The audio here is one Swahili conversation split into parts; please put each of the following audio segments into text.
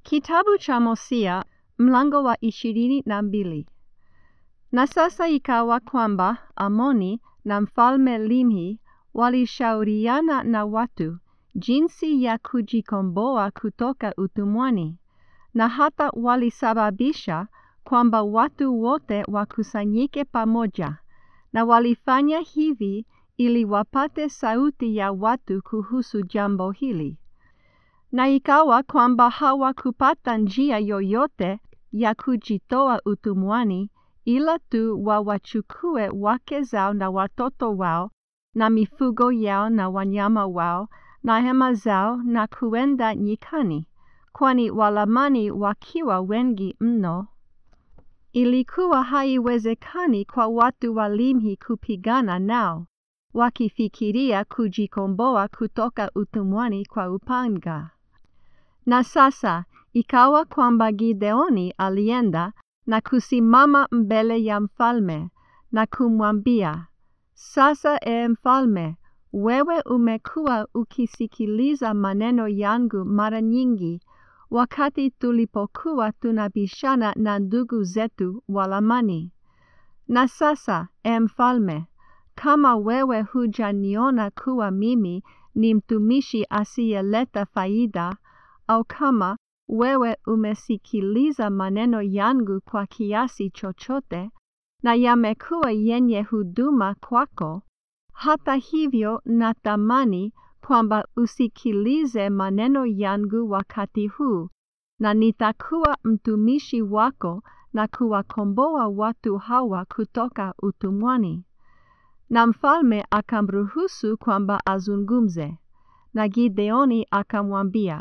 Kitabu cha Hosea mlango wa ishirini na mbili. Na sasa ikawa kwamba Amoni na mfalme Limhi walishauriana na watu jinsi ya kujikomboa kutoka utumwani, na hata walisababisha kwamba watu wote wakusanyike pamoja, na walifanya hivi ili wapate sauti ya watu kuhusu jambo hili. Na ikawa kwamba hawakupata njia yoyote ya kujitoa utumwani ila tu wawachukue wake zao na watoto wao na mifugo yao na wanyama wao na hema zao na kuenda nyikani, kwani Walamani wakiwa wengi mno, ilikuwa haiwezekani kwa watu wa Limhi kupigana nao, wakifikiria kujikomboa kutoka utumwani kwa upanga. Na sasa ikawa kwamba Gideoni alienda na kusimama mbele ya mfalme na kumwambia, sasa e mfalme, wewe umekuwa ukisikiliza maneno yangu mara nyingi wakati tulipokuwa tunabishana na ndugu zetu Walamani. Na sasa e mfalme, kama wewe hujaniona kuwa mimi ni mtumishi asiyeleta faida, au kama wewe umesikiliza maneno yangu kwa kiasi chochote na yamekuwa yenye huduma kwako, hata hivyo natamani kwamba usikilize maneno yangu wakati huu, na nitakuwa mtumishi wako na kuwakomboa watu hawa kutoka utumwani. Na mfalme akamruhusu kwamba azungumze, na Gideoni akamwambia,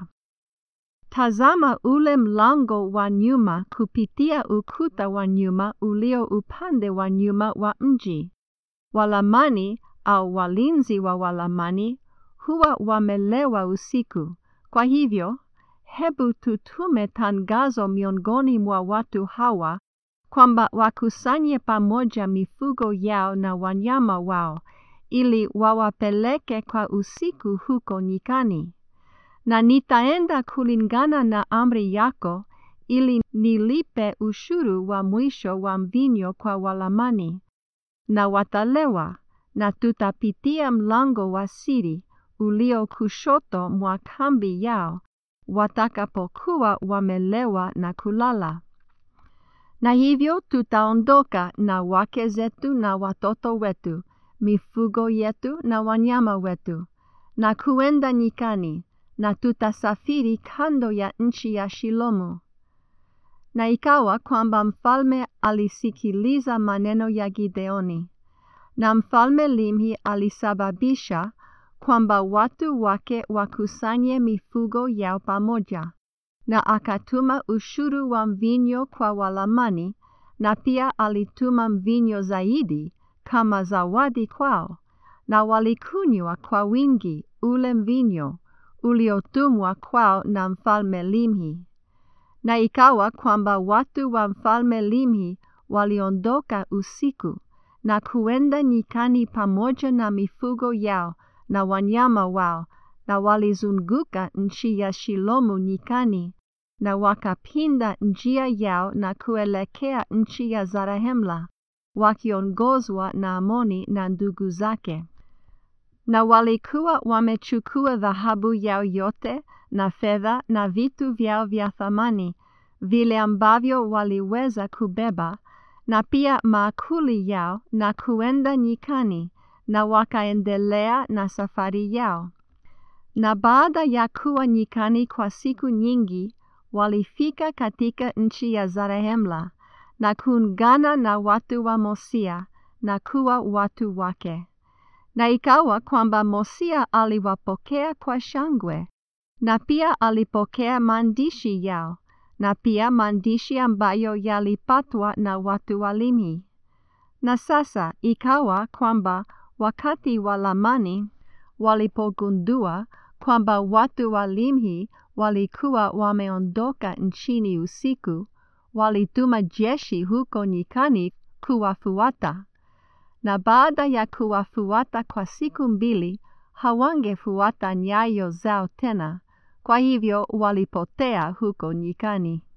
Tazama ule mlango wa nyuma kupitia ukuta wa nyuma ulio upande wa nyuma wa mji. Walamani au walinzi wa Walamani huwa wamelewa usiku. Kwa hivyo, hebu tutume tangazo miongoni mwa watu hawa kwamba wakusanye pamoja mifugo yao na wanyama wao ili wawapeleke kwa usiku huko nyikani na nitaenda kulingana na amri yako ili nilipe ushuru wa mwisho wa mvinyo kwa Walamani, na watalewa, na tutapitia mlango wa siri ulio kushoto mwa kambi yao watakapokuwa wamelewa na kulala. Na hivyo tutaondoka na wake zetu na watoto wetu, mifugo yetu na wanyama wetu, na kuenda nyikani na tutasafiri kando ya nchi ya Shilomu. Na ikawa kwamba mfalme alisikiliza maneno ya Gideoni, na mfalme Limhi alisababisha kwamba watu wake wakusanye mifugo yao pamoja, na akatuma ushuru wa mvinyo kwa Walamani, na pia alituma mvinyo zaidi kama zawadi kwao, na walikunywa kwa wingi ule mvinyo uliotumwa kwao na mfalme Limhi. Na ikawa kwamba watu wa mfalme Limhi waliondoka usiku na kuenda nyikani pamoja na mifugo yao na wanyama wao, na walizunguka nchi ya Shilomu nyikani, na wakapinda njia yao na kuelekea nchi ya Zarahemla, wakiongozwa na Amoni na ndugu zake na walikuwa wamechukua dhahabu yao yote na fedha na vitu vyao vya thamani vile ambavyo waliweza kubeba, na pia maakuli yao, na kuenda nyikani, na wakaendelea na safari yao. Na baada ya kuwa nyikani kwa siku nyingi, walifika katika nchi ya Zarehemla na kuungana na watu wa Mosia na kuwa watu wake. Na ikawa kwamba Mosia aliwapokea kwa shangwe, na pia alipokea maandishi yao, na pia maandishi ambayo yalipatwa na watu wa Limhi. Na sasa ikawa kwamba wakati wa Lamani walipogundua kwamba watu wa Limhi walikuwa wameondoka nchini usiku, walituma jeshi huko nyikani kuwafuata na baada ya kuwafuata kwa siku mbili, hawangefuata nyayo zao tena, kwa hivyo walipotea huko nyikani.